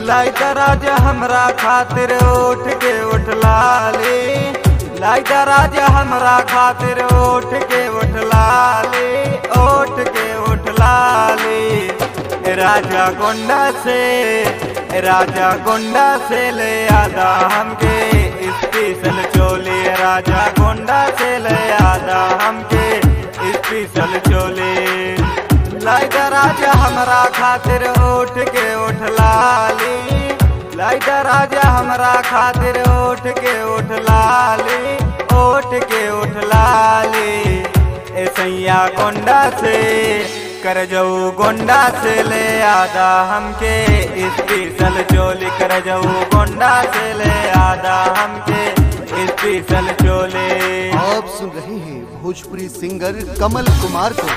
light राजा हमरा खातिर उठ के उठ लाली लाइट राजा हमरा खातिर उठ के उठ लाली उठ के उठ लाली राजा गोंडा से राजा गोंडा से ले आदा हमके स्पेशल चोली राजा गोंडा से ले आदा हमके स्पेशल चोली लाइट राजा हमरा खातिर उठ के उठ लाली लाइट राजा हमरा खातिर उठ के उठ लाली उठ के उठ लाली ए सैया गोंडा से कर जाऊ गोंडा से ले आदा हमके स्पेशल चोली कर जाऊ गोंडा से ले आदा हमके स्पेशल चोली आप सुन रहे हैं भोजपुरी सिंगर कमल कुमार को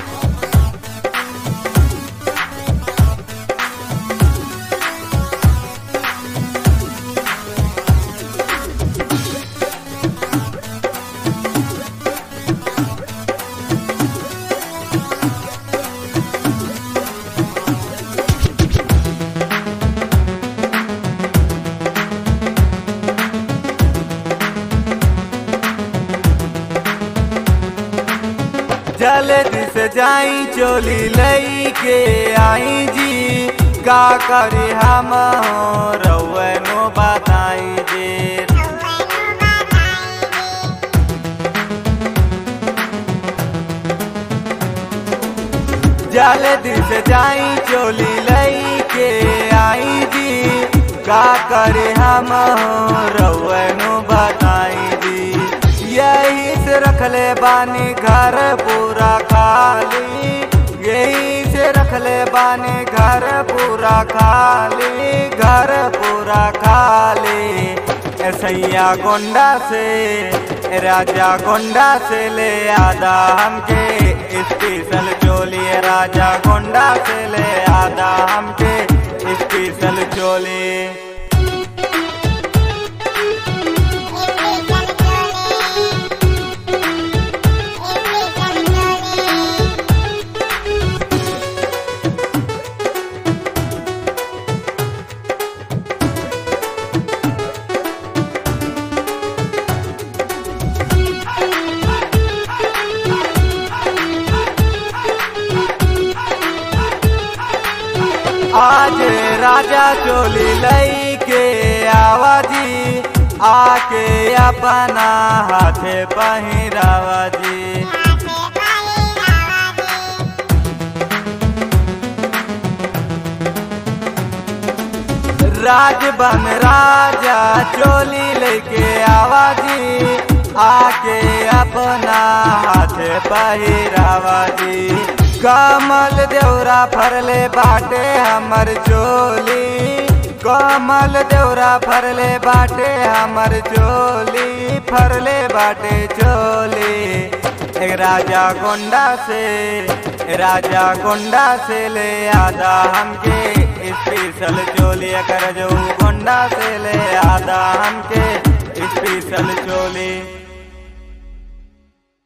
जल्दी से जाई चोली लई के आई जी का करी हम रउनो बताई जी जल्दी से जाई चोली लई के आई जी का करे हम रउनो बताई जी यही से रखले बानी घर पूरा खाली यही से रखले बानी घर पूरा खाली घर पूरा खाली ऐसैया गोंडा से राजा गोंडा से ले आदा हमके स्पेशल चोली राजा गोंडा से ले आदा हमके स्पेशल चोली आज राजा चोली लई के आवाजी आके अपना हाथे पहिरावाजी राजबन राजा चोली लेके आवाजी आके अपना हाथे पहिरावाजी कमल देवरा फरले बाटे हमर चोली कमल देवरा फरले बाटे हमर चोली फरले बाटे चोली एक राजा गोंडा से राजा गोंडा से ले आदा हमके स्पेशल चोली कर जो गोंडा से ले आदा हमके स्पेशल चोली